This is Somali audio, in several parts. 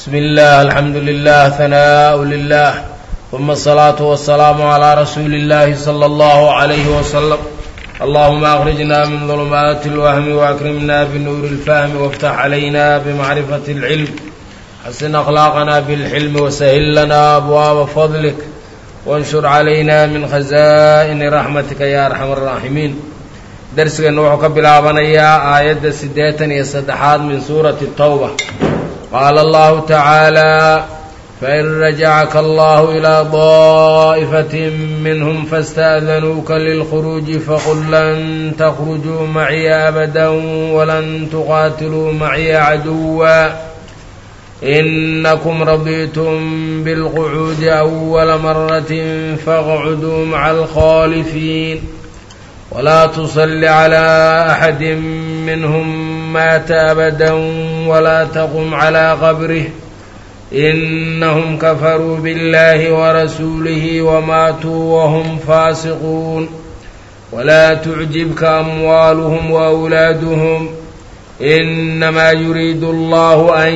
بسم الله الحمد لله ثناء لله ثم الصلاة والسلام على رسول الله صلى الله عليه وسلم اللهم أخرجنا من ظلمات الوهم وأكرمنا بنور الفهم وافتح علينا بمعرفة العلم حسن أخلاقنا بالحلم وسهل لنا أبواب فضلك وانشر علينا من خزائن رحمتك يا أرحم الراحمين درسنا wuxuu ka bilaabanayaa aayadda siddeetan iyo saddexaad min suurati الtawba qaala allahu tacaala fain rajacaka allahu ilaa daa'ifatin minhum faاsta'danuuka lilkhuruuji faqul lan takhrujuu maciya abada walan tuqaatiluu maciya caduwa inakum raditum bilqucuudi awala maratin faqcuduu maca alkhaalifiin ولا تصل على أحد منهم مات أبدا ولا تقم على قبره إنهم كفروا بالله ورسوله وماتوا وهم فاسقون ولا تعجبك أموالهم وأولادهم إنما يريد الله أن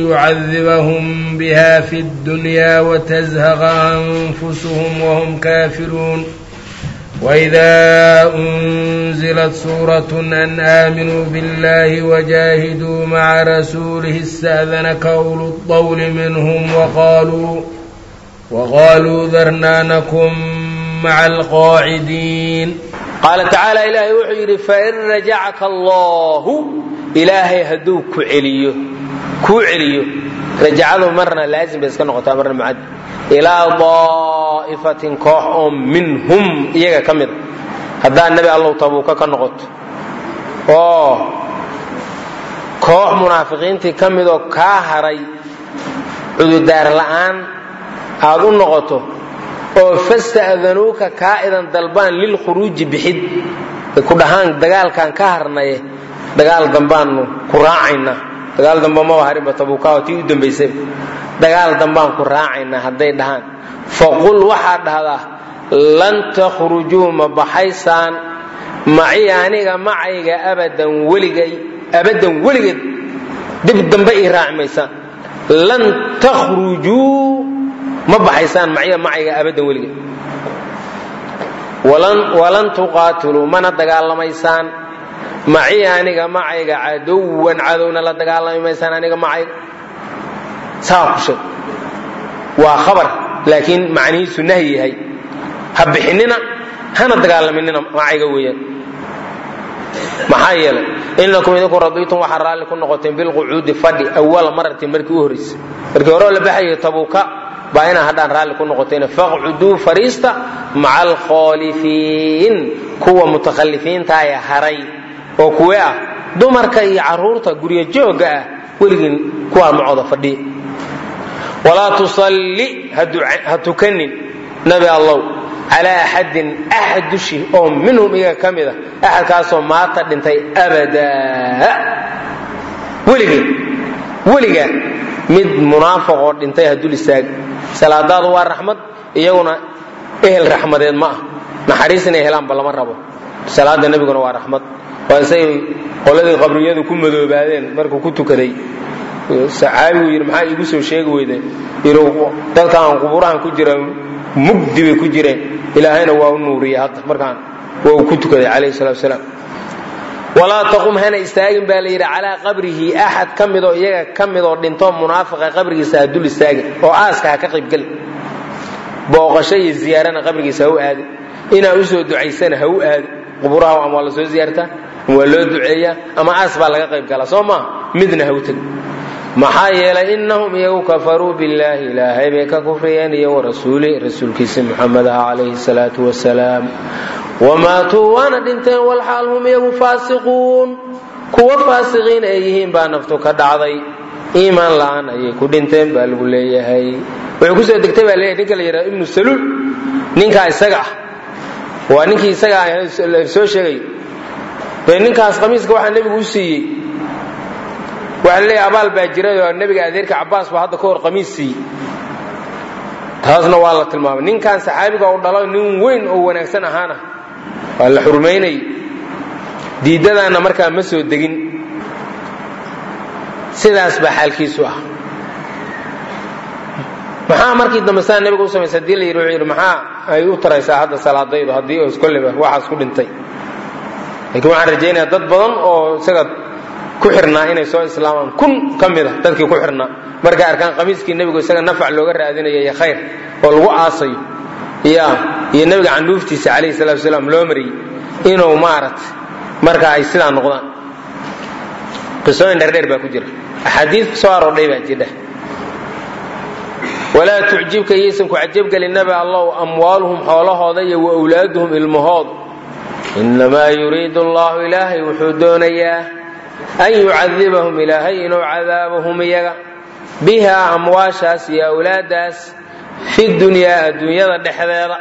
يعذبهم بها في الدنيا وتزهق أنفسهم وهم كافرون وإذا أنزلت سورة أن آمنوا بالله وجاهدوا مع رسوله استأذنك أولو الطول منهم وقالوا وقالوا ذرنا نكن مع القاعدين qaala tacaala ilaahay wuxuu yidhi fain rajacaka allaahu ilaahay hadduu ku celiyo kuu celiyo rajacadu marna laazim bay iska noqotaa marna mucad ilaa daa'ifatin koox oo minhum iyaga ka mida haddaa nebi allow tabuuka ka noqoto oo koox munaafiqiintii ka midoo kaa haray cududaar la'aan aad u noqoto oo fasta'danuuka kaa idan dalbaan lilkhuruuji bixid ku dhahaan dagaalkaan ka harnaye dagaal dambaannu ku raacaynaa dagaal damba maba harinba tabuukaho tii u dambaysay dagaal dambaan ku raacaynaa hadday dhahaan faqul waxaad dhahdaa lan takhrujuu ma baxaysaan maci aniga macayga abadan weligay abadan weligeed dib dambe ii raaci maysaan lan takhrujuu ma baxaysaan maciya macayga abadan weligeed walan tuqaatiluu mana dagaalamaysaan maci aniga macayga cadowan cadowna la dagaalami maysaan aniga macayga saa ku sheeg waa khabar laakiin macnihiisu nahyi yahay ha bixinina hana dagaalaminina macayga weeyaan maxaa yeelay inakum idinku radiitum waxaa raalli ku noqoteen bilqucuudi fadhi awala maratin markii u horraysay markii hore oo la baxayo tabuuka baa inaa haddaan raalli ku noqoteen faqcuduu fariista maca alkhaalifiin kuwa mutakhalifiintaaya haray oo kuwe ah dumarka iyo caruurta guryo joogga ah weligiin kuwaa macooda fadhiya walaa tusalli ha tukanin nabi allow calaa axadin axad dushi oo minhum iyaga ka mid a axadkaasoo maata dhintay abadaa weligeen weligaa mid munaafiq oo dhintay ha dul istaaga salaadaadu waa raxmad iyaguna ehel raxmadeed ma ah naxariis inay helaanba lama rabo salaada nebiguna waa raxmad waa isay qoladii qabriyadu ku madoobaadeen markuu ku tukaday saxaabigu yidhi maxaa iigu soo sheegi weyde yidhi dadkaan quburahan ku jira mugdi bay ku jireen ilaahayna waa u nuuriyey hadda markaan waa uu ku tukaday calayhi salatu wasalaam walaa taqum hana istaagin baa la yidhi calaa qabrihi axad ka midoo iyaga ka midoo dhintoo munaafiqa qabrigiisa ha dul istaagin oo aaska ha ka qaybgeli booqasho iyo ziyaarana qabrigiisa ha u aadin inaa u soo ducaysana ha u aadin quburaha ama waa la soo ziyaartaa ama waa loo duceeyaa ama aas baa laga qayb galaa soo maa midna ha u tegin maxaa yeelay innahum iyagu kafaruu billaahi ilaahay bay ka kufriyeen iyo warasuuli rasuulkiisa muxamed ah calayhi salaatu wasalaam wamaatuu waana dhinteen walxaal hum iyagu faasiquun kuwa faasiqiin ay yihiin baa naftu ka dhacday iimaan la'aan ayay ku dhinteen baa lagu leeyahay wuxuu kusoo degtay baa leeyahay ninka la yidhaha ibnu saluul ninkaa isaga ah waa ninkii isaga ah soo sheegay dee ninkaas qamiiska waxaa nebigu u siiyey waxaa laleeyahay abaal baa jiray oo nebiga adeerka cabbaas baa hadda ka hor qamiis siiyey taasna waa la tilmaamay ninkan saxaabiga u dhalo nin weyn oo wanaagsan ahaana waa la xurmaynayay diidadaanna markaa ma soo degin sidaas baa xaalkiisu ah maxaa markii dambe saa nabiga u samaysa hadii la yidhi wuxuu yidhi maxaa ay u taraysaa hadda salaadaydu haddii os kolleyba waxaas ku dhintay laakiin waxaan rajaynayaa dad badan oo isaga ku xirnaa inay soo islaamaan kun ka mid a dadkii ku xirnaa markay arkaan qamiiskii nebigu isaga nafac looga raadinayo iyo khayr oo lagu aasayo ya iyo nebiga candhuuftiisa calayhi salatu wasalaam loo mariyey inuu maaragtay marka ay sidaa noqdaan qisooyin dherdheer baa ku jira axaadiis soo aroordhay baa jidha walaa tucjibka yaysan ku cajabgelin nabi allow amwaaluhum xoolahooda iyo wa wlaaduhum ilmahooda inamaa yuriidu allahu ilaahay wuxuu doonayaa an yucadibahum ilaahay inuu cadaabahum iyaga bihaa amwaashaas iyo awlaadaas fi dunyaa adduunyada dhexdeeda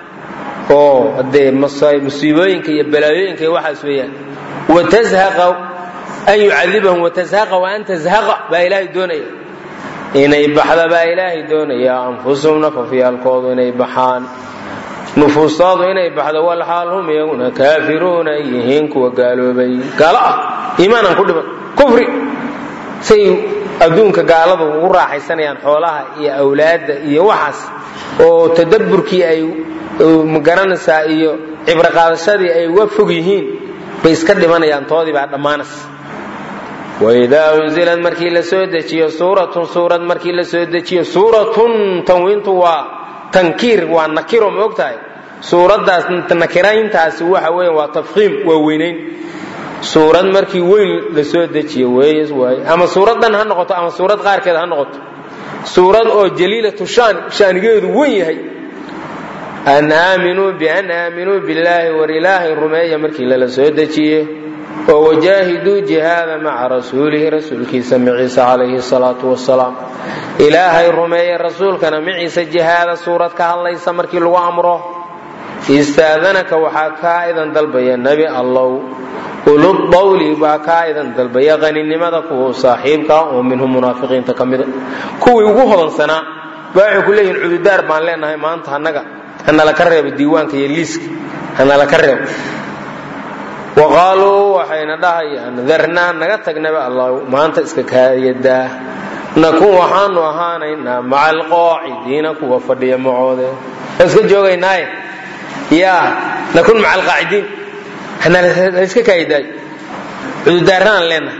oo dee musiibooyinka iyo balaayooyinka iyo waxaas weeyaan watazhaqa an yucadibahum watazhaqa wa an tazhaqa baa ilaahay doonaya inay baxda baa ilaahay doonaya anfusuhum nafafyaalkoodu inay baxaan nufuustaadu inay baxdo walxaal hum iyaguna kaafiruuna ay yihiin kuwa gaaloobay gaalo ah iimaanan ku dhiman kufri say adduunka gaaladu ugu raaxaysanayaan xoolaha iyo awlaadda iyo waxaas oo tadabburkii ay magaranaysaa iyo cibro qaadashadii ay uga fog yihiin bay iska dhimanayaan toodii baa dhammaanas waidaa unzilad markii la soo dejiyo suuratun suurad markii la soo dejiyo suuratun tanwiintu waa tankiir waa nakiro ma og tahay suuraddaas nakirayntaasi waxa weya waa tafkiim waa weynayn suurad markii weyn la soo dejiyo weeyes waaye ama suuraddan ha noqoto ama suurad qaarkeed ha noqoto suurad oo jaliilatu shaan shaanigeedu wen yahay an aaminuu bian aaminuu billaahi war ilaahay rumeeya markii lala soo dejiye oo wajaahiduu jihaada maca rasuulihi rasuulkiisa maciise calayhi salaatu wasalaam ilaahay rumeeye rasuulkana maciise jihaada suurad ka hadlaysa markii lagu amro istaadanaka waxaa kaa idan dalbaya nebi allow uludawli baa kaa idan dalbaya qaninimada kuwa saaxiibkaa oo minhum munaafiqiinta ka mida kuwii ugu hodansanaa baa waxay ku leeyihin cududaar baan leenahay maanta annaga hanala ka reebo diiwaanka iyo liiska hanala ka reebo wa qaaluu waxayna dhahayaan darnaa naga tagnaba allah maanta iska kaayadaa nakun waxaanu ahaanaynaa maca alqaacidiina kuwa fadhiya macoode iska joogaynaaye yaa nakun maca alqaacidiin hanaiska kaayadaay cududaarnaan leenahay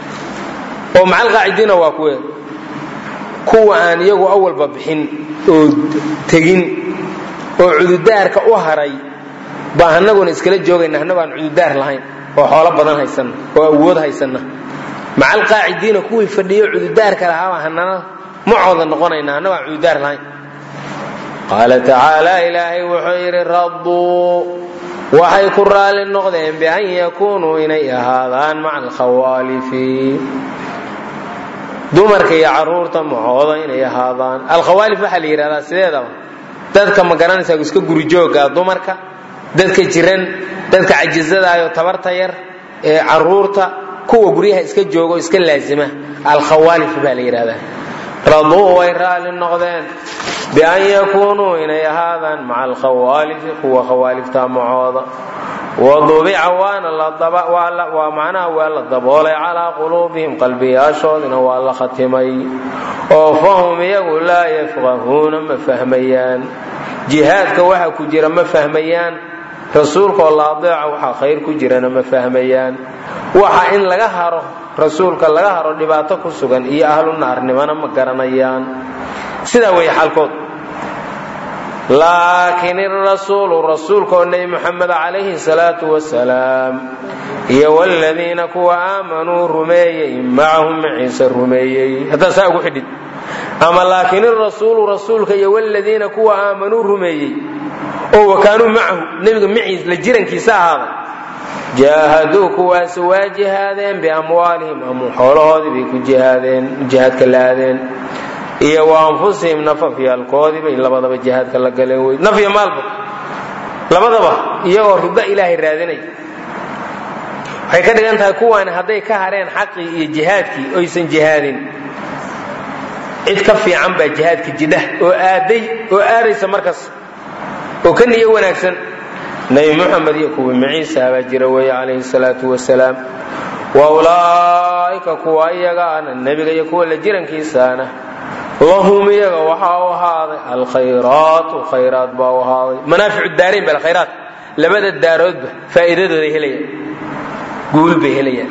oo maca alqaacidiina waa kuwe kuwa aan iyagu awalba bixin oo tegin oo cududaarka u haray baa anaguna iskala joogayna annagoo aan cududaar lahayn oo xoolo badan haysanna oo awood haysanna maca alqaacidiina kuwii fadhiyo cududaarka lahaaba hanana macooda noqonayna annagoo aan cududaar lahayn qaala tacaala ilaahay wuxuu yidhi radduu waxay ku raalli noqdeen bian yakuunuu inay ahaadaan maca alkhawaalifi dumarka iyo caruurta macooda inay ahaadaan alkhawaalif waxaa la yidhahdaa sideedaba dadka ma garanaysaa iska gurijooga dumarka dadka jiran dadka cajizadaayoo tabarta yar ee caruurta kuwa guryaha iska jooga oo iska laazima alkhawaalif baa la yidhahdaa raduu way raalli noqdeen bian yakuunuu inay ahaadaan maca alkhawaalifi kuwa khawaalifta macooda wadubica waana waa macnaha waa la daboolay calaa quluubihim qalbiyaashoodina waa la khatimay oo fahum iyagu laa yafqahuuna ma fahmayaan jihaadka waxa ku jira ma fahmayaan rasuulkaoo la adeeca waxaa khayr ku jirana ma fahmayaan waxa in laga haro rasuulka laga haro dhibaato ku sugan iyo ahlu naarnimana ma garanayaan sidaa weeye xaalkood laakiin irasuulu rasuulka oo nebi muxamed calayhi salaatu wasalaam iyo wladiina kuwa aamanuu rumeeyey macahum maciise rumeeyey haddaa saa ugu xidhid ama laakiin irasuulu rasuulka iyo wladiina kuwa aamanuu rumeeyey oo wakaanuu macahu nebiga maciis la jirankiisa ahaaday jaahaduu kuwaasi waa jihaadeen biamwaalihim ama xoolahoodii bay ku jihaadeen jihaadka la aadeen iyo wa anfusihim nafafyaalkoodii bay labadaba jihaadka la galeen wey nafya maalba labadaba iyagoo rido ilaahay raadinay waxay ka dhigan tahay kuwaani hadday ka hareen xaqii iyo jihaadkii oysan jihaadin cid ka fiican baa jihaadka jidha oo aaday oo aadaysa markas oo ka niyo wanaagsan nebi muxamed iyo kuwii maciisa baa jira weeye calayhi salaatu wasalaam wa ulaa'ika kuwa iyagaana nebiga iyo kuwa la jirankiisaana lahum iyaga waxaa u ahaaday alkhayraatu khayraat baa u ahaaday manaaficu daarayn bal khayraat labada daaroodba faa'iidadooday helayaan guul bay helayaan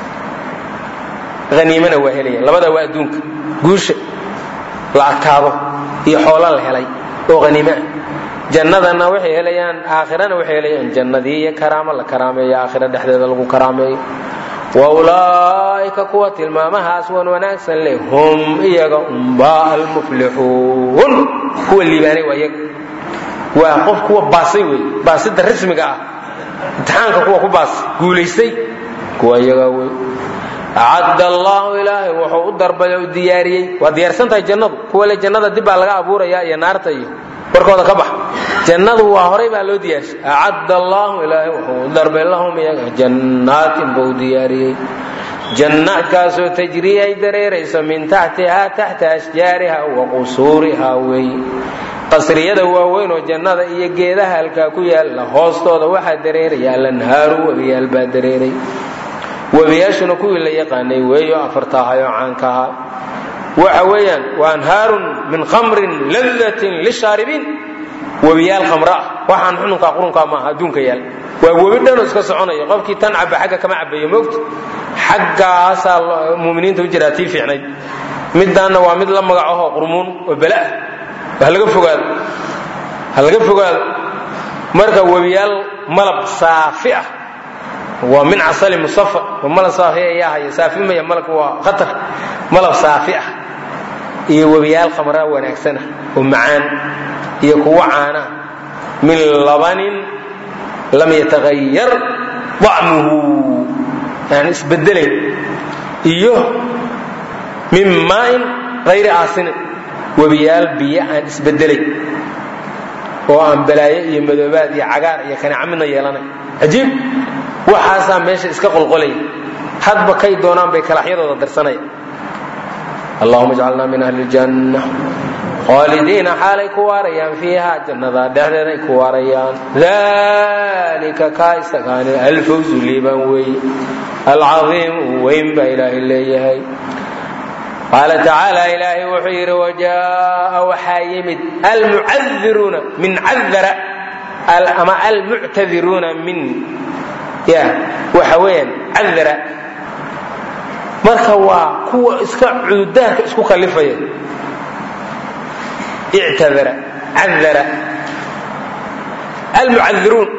haniimana waa helayaan labada waa adduunka guusha la adkaado iyo xoolo la helay oo haniime ah jannadana waxay helayaan aakhirana waxay helayaan jannadii iyo karaamo la karaameeyo aakhira dhexdeeda lagu karaameeyo wa ulaa'ika kuwa tilmaamahaas wan wanaagsan leh hum iyaga umbaa almuflixuun kuwa liibaanay waa iyaga waa qof kuwa baasay wey baasida rasmiga ah imtixaanka kuwa ku baasay guulaystay kuwa iyaga wey acadda allahu ilaahay wuxuu u darbay u diyaariyey waa diyaarsan tahay jannadu kuwa le jannada dib baa laga abuuraya iyo naarta iyo warkooda ka bax jannadu waa horay baa loo diyaarshay acadda allahu ilaahay wuxuu u darbay lahum iyaga jannaatin buu diyaariyey jannaadkaasoo tajrii ay dareerayso min taxtihaa taxta ashjaariha wa qusuuriha wey qasriyada waaweyn oo jannada iyo geedaha halkaa ku yaalla hoostooda waxaa dareeraya alanhaaru webiyaal baa dareeray webiyaashuna kuwii la yaqaanay weeyo afarta ahayoo caanka ahaa waxa weeyaan waa anhaarun min khamrin ladatin lishaaribiin webiyaal khamra ah waxaan xununkaa qurunkaa maaha adduunka yaal waa webi dhanoo iska soconaya qofkii tan caba xagga kama cabayo moogta xaggaasaa muminiinta u jiraa tii fiicnayd midaanna waa mid la magacahoo qurmuun oo bala ah ha laga fogaado ha laga fogaado marka webiyaal malab saafi ah waa min casali musafa waa malab saafi ayaa haya saafi maya malabka waa khatar malab saafi ah iyo webiyaal khamraa wanaagsanah oo macaan iyo kuwo caana min labanin lam yatagayar dacmuhu aan isbedelayn iyo min maain hayri aasinin webiyaal biyo aan isbedelayn oo aan balaayo iyo madoobaad iyo cagaar iyo kaneeca midna yeelanay cajiib waxaasaa meesha iska qolqolaya hadba kay doonaan bay kalaxyadooda darsanaya allahuma jcalna min ahli ljanna khaalidiina xaalay ku waarayaan fiiha jannada dhexdeeda ay ku waarayaan dalika kaa isagaani alfawzu liibaan weeye alcaiimu weyn baa ilaahay leeyahay qaala tacaala ilaahay wuxuu yidhi wajaaa waxaa yimid almucadiruuna min cadara ama almuctadiruuna min ya waxa weeyaan cadara marka waa kuwa iska cududaarka isku kallifaya ictadara cadara almucadiruun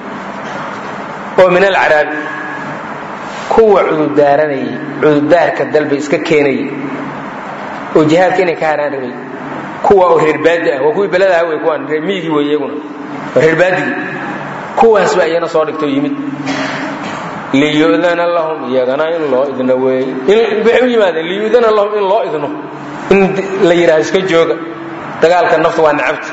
oo min alcaraabi kuwa cududaaranayay cududaarka dalba iska keenayay oo jihaadka inay ka haraan rabay kuwa oo reerbaadi ah waa kuwii beladaha wey kuwaan reer miyigii wey iyaguna waa reerbaadigii kuwaas baa iyana soo dhigtoo yimid liyudana lahum iyagana in loo idno weey waxay u yimaadeen liyudana lahum in loo idno in la yidhahdo iska jooga dagaalka nafta waa nacabta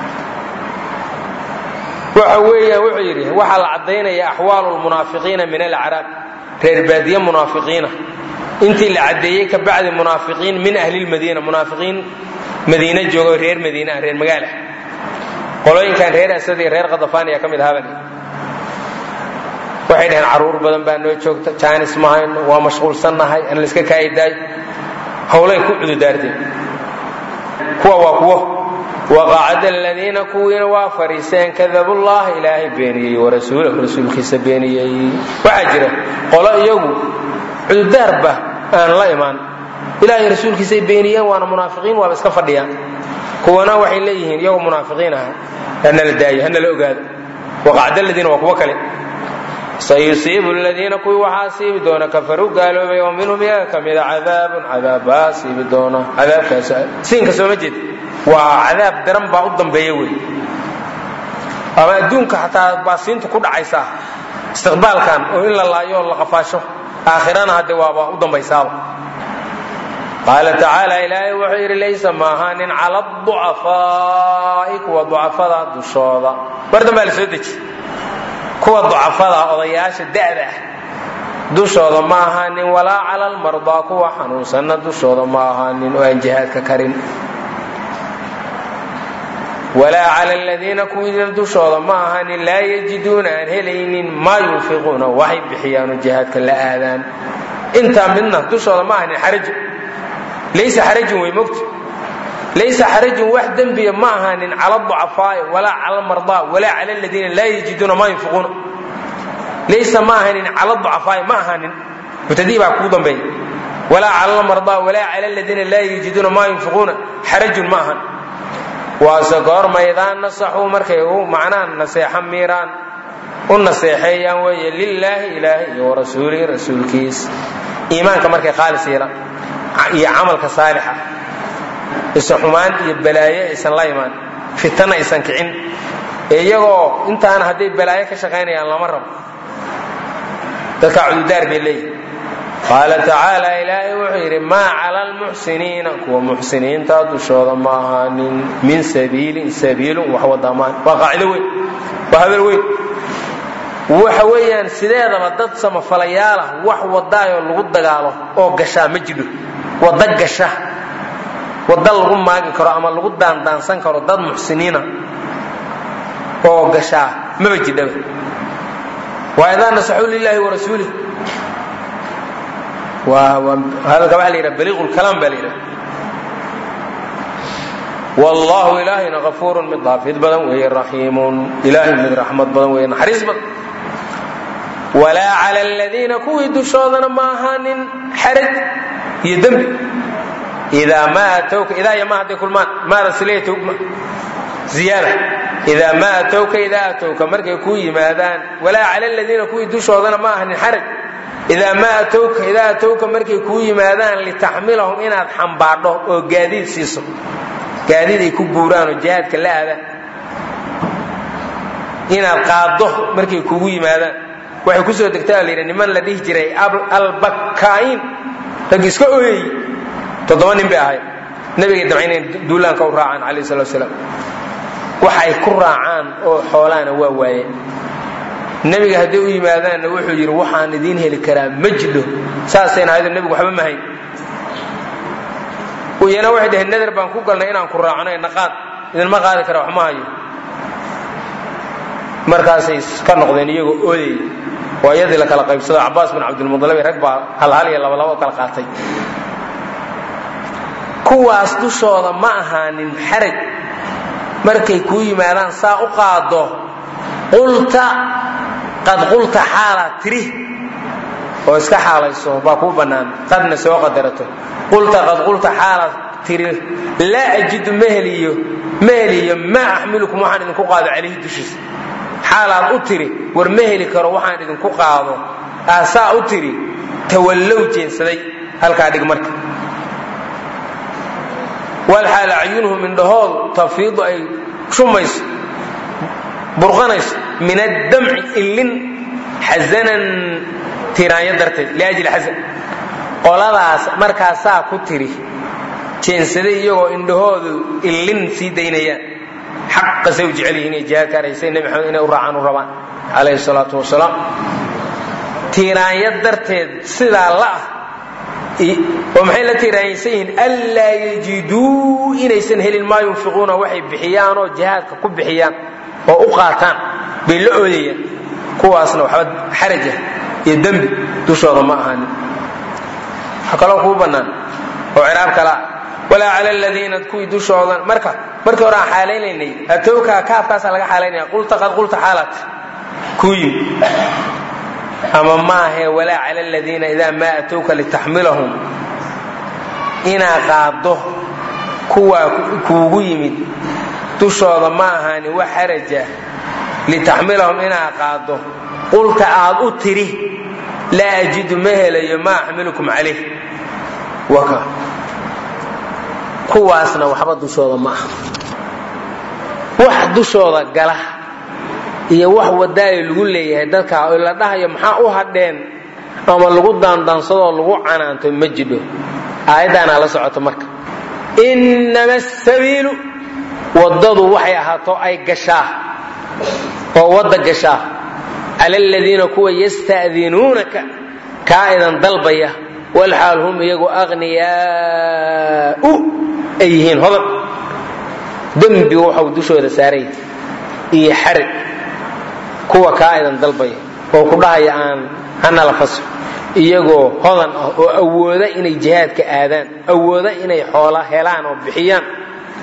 waxa weeyaan wuxuu yidhi waxaa la caddaynaya axwaalu lmunaafiqiina min alacraab reer baadiye munaafiqiina intii la caddeeyey ka bacdi munaafiqiin min ahli lmadiina munaafiqiin madiina jooga reer madiina ah reer magaala qolooyinkan reer asad iyo reer khadafaan ayaa ka mid ahaa bali waxay dhaheen caruur badan baa noo joogta jaanis mahayno waa mashquulsannahay aan layska kaayidaayo howlay ku cududaarteen kuwa waa kuwo waqacada aladiina kuwiina waa fariiseen kadabu llaha ilaahay beeniyey warasuulahu rasuulkiisa beeniyey waxaa jira qolo iyagu cududaarba aan la imaan ilaahay rasuulkiisay beeniyeen waana munaafiqiin waaba iska fadhiyaan kuwana waxay leeyihiin iyagoo munaafiqiin aha hanala daayo hanala ogaado waqacda aladiina waa kuwo kale sayusiibu ladiina kuwii waxaa siibi doona kafaruu gaaloobay oo minhum iyaga ka mida cadaabun cadaab baa siibi doona cadaabkaas siinka sooma jeed waa cadaab daran baa u dambeeya wey ama adduunka xataa baasiinta ku dhacaysa istiqbaalkan oo in la laayo oo la qafaasho aakhirana hadde waaba u dambaysaaba qaala tacaala ilaahay wuxuu yidhi laysa maahaanin cala ducafaa'i kuwa ducafada dushooda mar dambaa la soo deji kuwa ducafada odayaasha da'da ah dushooda ma ahaanin walaa cala almardaa kuwa xanuunsanna dushooda ma ahaanin oo aan jihaadka karin walaa cala aladiina kuwiina dushooda ma ahaanin laa yajiduuna aan helaynin maa yunfiquuna waxay bixiyaanu jihaadka la aadaan intaa midna dushooda ma ahanin xaraju laysa xarajun wey mogta laysa xarajun wax dembiya ma ahaanin cala ducafaa'i walaa cala mardaa walaa cala aladiina laa yajiduuna maa yunfiquuna laysa ma ahaanin cala ducafaa'i ma ahaanin mubtadii baa kuu dambeeya walaa cala almardaa walaa cala aladiina laa yajiduuna maa yunfiquuna xarajun ma ahan waase goorma idaa nasaxuu markay u macnaha naseexo miiraan u naseexeeyaan weeye lilaahi ilaahi iyo warasuulihi rasuulkiis iimaanka markay khaalis yeelaan iyo camalka saalixa isa xumaan iyo balaayo aysan la imaan fitana aysan kicin ee iyagoo intaana hadday balaayo ka shaqaynayaan lama rabo dadkaa cududaar bay leeyihi qaala tacaala ilaahay wuxuu yidhi maa cala almuxsiniina kuwa muxsiniinta dushooda ma ahaanin min sabiilin sabiilun wax wadamaan waa qaacido weyn waa hadal weyn waxa weeyaan sideedaba dad samafalayaal ah wax wadaayoo lagu dagaalo oo gashaa ma jidho wada gasha wada lagu maagi karo ama lagu daandaansan karo dad muxsiniina oo gashaa maba jidhaba waa idaa nasaxuu lilaahi warasuulih hadalka waxa la yidhaha baliiqu lkalaam baa la yidhaha wallahu ilaahayna kafuurun mid daafid badan weeye raxiimun ilaahay mid raxmad badan weeye naxariis badan walaa cala aladiina kuwii dushoodana ma ahaanin xaraj iyo dembi idaa maa atowka idaa iyo ma hadday kulmaan maada sileyta ziyaada idaa maa atowka idaa atowka markay kuu yimaadaan walaa cala aladiina kuwii dushoodana ma ahanin xaraj idaa maa atowka idaa atowka markay kuu yimaadaan litaxmilahum inaad xambaadho oo gaadiid siiso gaadiid ay ku buuraan oo jihaadka la aadaan inaad qaaddo markay kugu yimaadaan waxay ku soo degtaa la yidhi niman la dhihi jiray albakaa'iin rag iska ooyey toddoba nin bay ahayd nabigay damcay inay duulaanka u raacaan calayh salatu wasalaam waxa ay ku raacaan oo xoolaana waa waayeen nebiga hadday u yimaadaanna wuxuu yidhi waxaan idiin heli karaa ma jidho saasayna ahaydo nebigu waxba ma hayn iyana waxay dhaheen nader baan ku galnay inaan ku raacno naqaad idinma qaadi kara wax ma hayo markaasay ka noqdeen iyagoo oodayy waa iyadii la kala qaybsado cabaas bin cabdilmudalib rag baa halhal iyo labalaba u kala qaatay kuwaas dushooda ma ahaanin xaraj markay kuu yimaadaan saa u qaado qulta qad qulta xaalaad tiri oo iska xaalayso baa kuu bannaan qadna soo qadarato qulta qad qulta xaalaad tiri laa ajidu ma heliyo ma heliyo maa axmilukum waxaan idinku qaado calayhi dushiisa xaalaad u tiri war ma heli karo waxaan idinku qaado aasaa u tiri tawallow jeensaday halkaa dhig marka walxaal acyunuhum indhahoodu tafiidu ay shumayso burqanayso min addamci illin xasanan tiraanyo darteed liajli xasan qoladaas markaasaa ku tiri jeensaday iyagoo indhahoodu illin sii daynayaan xaqasay u jecel yihiin inay jihaadka araysay nebi maxamed inay u raacaan u rabaan calayhi salaatu wasalaam tiiraanyo darteed sidaa la ah oo maxay la tiiraanyaysan yihiin anlaa yajiduu inaysan helin maa yunfiquuna waxay bixiyaan oo jihaadka ku bixiyaan oo u qaataan bay la oodayaan kuwaasna waxba xaraja iyo dembi dushooda ma ahaanin waxaa kaloo kuu bannaan oo ciraab kalaa walaa cala aladiina kuwii dushooda marka markii hore aan xaalaynaynay atowka kaafkaasaa laga xaalaynaya qulta qad qulta xaalat kuu yimi ama maahe walaa cala aladiina idaa maa atowka litaxmilahum inaa qaaddo kuwaa kuugu yimid dushooda ma ahaanin wax xaraja litaxmilahum inaa qaaddo qulta aad u tiri laa ajidu ma helayo maa axmilukum calayh waka kuwaasna waxba dushooda ma aha wax dushooda gala iyo wax wadaayo lagu leeyahay dadka oo la dhahayo maxaa u hadheen ama lagu daandaansadoo lagu canaanto ma jidho aayaddaanaa la socoto marka innama asabiilu waddadu waxay ahaato ay gashaa oo wadda gashaa cala aladiina kuwa yasta'dinuunaka kaa idan dalbaya walxaal hum iyagu aqniyaau ay yihiin hodan dembigu waxau dushooda saaray iyo xarag kuwa kaa idan dalbaya oo ku dhahaya aan hanala faso iyagoo hodan ah oo awooda inay jihaadka aadaan awooda inay xoola helaan oo bixiyaan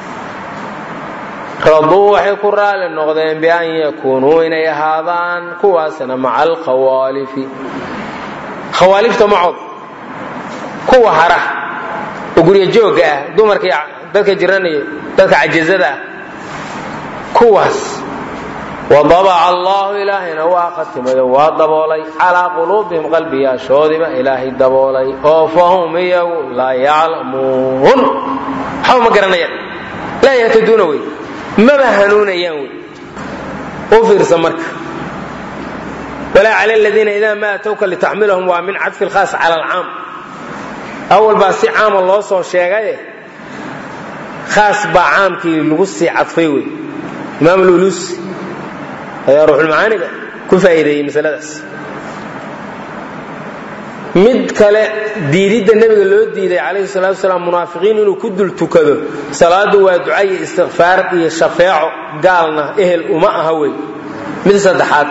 raduu waxay ku raali noqdeen bian yakuunuu inay ahaadaan kuwaasna maca alkhawaalifi khawaalifta macood kuwa hara oo guryo joogga ah dumarka dadka jiranaya dadka cajazada ah kuwaas wadabaca allahu ilaahayna waa khatimayo waa daboolay calaa quluubihim qalbiyaashoodiba ilaahay daboolay oo fahum iyagu laa yaclamuun waxba ma garanayaan laa yahtaduuna wey maba hanuunayaan wey u fiirsa marka walaa cala aladiina idaa ma atowka litaxmilahum waa min cadfi lkhaas cala alcaam awal baa si caama loo soo sheegaye khaas baa caamkii lagu sii cadfay wey imaam lulusi ayaa ruuxulmacaaniga ku faa'iideeyey masaladaas mid kale diididda nebiga loo diiday calayhi salatu wasalaam munaafiqiin inuu ku dul tukado salaadu waa duca iyo istikfaar iyo shafeeco gaalna ehel uma aha wey mid saddexaad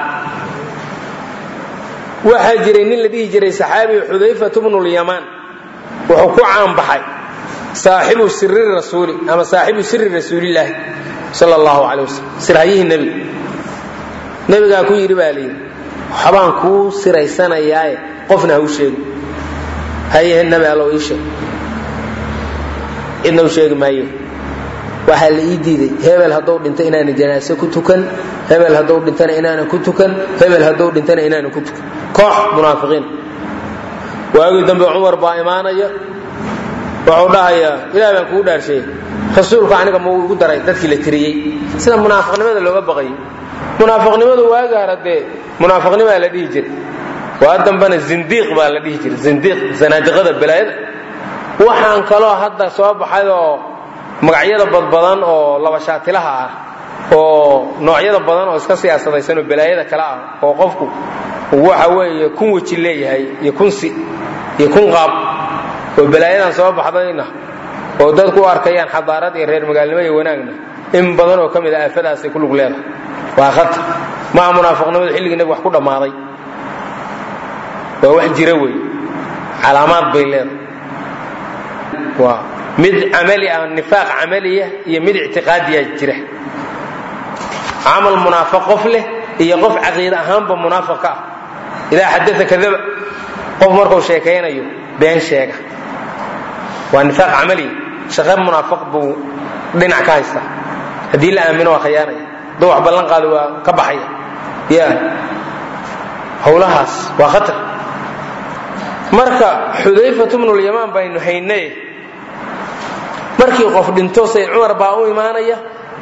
waxaa jiray nin la dhihi jiray saxaabi xudayfat bnulyamaan wuxuu ku caanbaxay saaxibu siri rasuuli ama saaxibu siri rasuulilaahi sal allahu calay wasalam sirhayihii nebiga nebigaa ku yidhi baa layidhi waxbaan kuu siraysanayaaye qofna ha u sheegi haye nabi allow ii sheeg cidna u sheegi maaye waxaa la ii diiday hebel hadduu dhinto inaanan janaaso ku tukan hebel hadduu dhintana inaanan ku tukan hebel hadduu dhintana inaanan ku tukan koox munaafiqiin waagii dambe cumar baa imaanaya wuxuu dhahayaa ilaah baan kugu dhaarsheey rasuulku aniga mau igu daray dadkii la tiriyey sida munaafiqnimada looga baqayay munaafiqnimadu waagaara dee munaafiqnimaa la dhihi jiray waa dambena zindiiq baa la dhihi jiray zindiiq zanaadiqada balaayada waxaan kaloo hadda soo baxay oo magacyada badbadan oo labashaatilaha ah oo noocyada badan oo iska siyaasadaysan oo balaayada kale ah oo qofku waxa weeye kun weji leeyahay iyo kun si iyo kun qaab oo balaayadan soo baxdayna oo dadku u arkayaan xadaarad iyo reer magaalnimo iyo wanaagna in badan oo ka mid a aafadaasay ku lug leedahay waa khatar maa munaafiqnimadu xilligii nabig wax ku dhammaaday waa wax jira wey calaamaad bay leedahay waa mid camali ah nifaaq camaliya iyo mid ictiqaadiya jira camal munaafiq qof leh iyo qof caqiide ahaanba munaafiq ka ah idaa xadaa kadaba qof markuu sheekaynayo been sheega waa nifaaq camaliya shaqe munaafiq buu dhinac ka haystaa haddii la aamino waa khiyaanaya hadduu wax ballan qaado waa ka baxaya ya howlahaas waa khatar marka xudayfatu bnulyamaan baynu haynay markii qof dhinto sayd cumar baa u imaanaya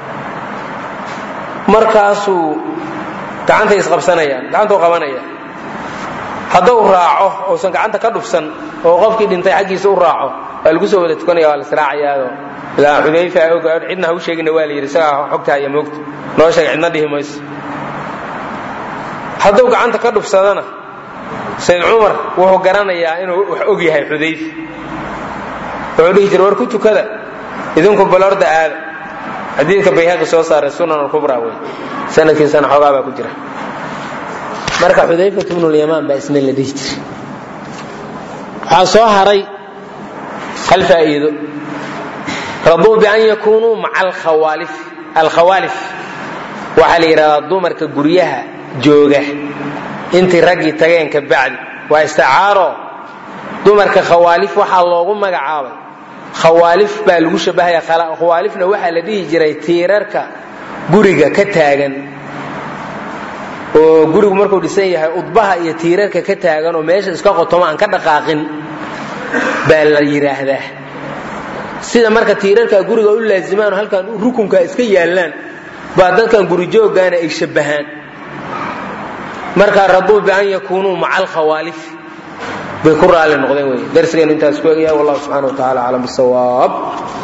markaasuu gacantay isqabsanayaan gacantuu qabanaya hadduu raaco uusan gacanta ka dhufsan oo qofkii dhintay xaggiisa u raaco waa lagu soo wada tukanaya waa la israacayaado ilaa xudayfa og cidna ha u sheegina waa la yidhi isagaa xogta iyo moogta noo sheeg cidna dhihi mayso hadduu gacanta ka dhufsadana sayd cumar wuxuu garanayaa inuu wax og yahay xudayfa wuxuu dhihi jira war ku tukada idinku balorda aada xadiidka bayhaqi soo saaray sunan alkubra wey sanadkiisana xoogaa baa ku jira marka xudayfat bnulyamaan baa isna la dhihi jiray waxaa soo haray hal faa'iido raduu bian yakunuu maca alkhawaalif alkhawaalif waxaa la yidhahdaa dumarka guryaha jooga intii raggii tageen ka bacdi waa isticaaro dumarka khawaalif waxaa loogu magacaabay khawaalif baa lagu shabahaya khawaalifna waxaa la dhihi jiray tiirarka guriga ka taagan oo gurigu markuu dhisan yahay udbaha iyo tiirarka ka taagan oo meesha iska qotomo aan ka dhaqaaqin baa la yidhaahdaa sida marka tiirarka guriga u laazimaan oo halkan rukunka iska yaallaan baa dadkan gurijooggaana ay shabbahaan markaa raduu bian yakunuu maca alkhawaalif bay ku raali noqdeen wey darsigeenu intaas ku egyahay wallahu subxana wa tacala aclam bisawaab